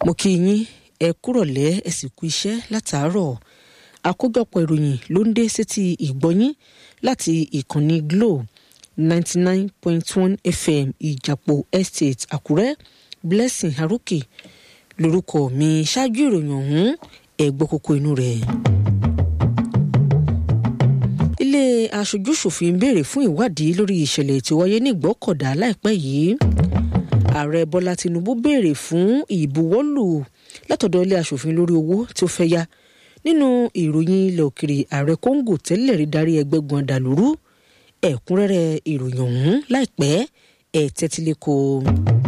mo kí yín ẹ kúrọ̀lẹ́ ẹ sì kú iṣẹ́ látàárọ̀ àkójọpọ̀ ìròyìn ló ń dé sétí ìgbọ́yín láti ìkànnì Glo ninety nine point one FM ìjàpọ̀ estate Àkúrẹ́ Blessing Arókè lórúkọ mi ṣáájú ìròyìn ọ̀hún ẹ gbọ́ kókó inú rẹ̀. ilé aṣojú-ṣòfin béèrè fún ìwádìí lórí ìṣẹ̀lẹ̀ tí ó wáyé ní Ìgbọ́kọ̀dá láìpẹ́ yìí ààrẹ Bọ́lá Tinubu béèrè fún ìbuwọ́lù látọ̀dọ̀ ilé aṣòfin lórí owó tí ó fẹ́ yá nínú ìròyìn ilẹ̀ òkèrè ààrẹ Kóńgò tẹ́lẹ̀ rí darí ẹgbẹ́gun àdàlúrú ẹ̀kúnrẹ́rẹ́ ìròyìn ọ̀hún láìpẹ́ ẹ̀ tẹ́tílẹ́kọ̀ọ́.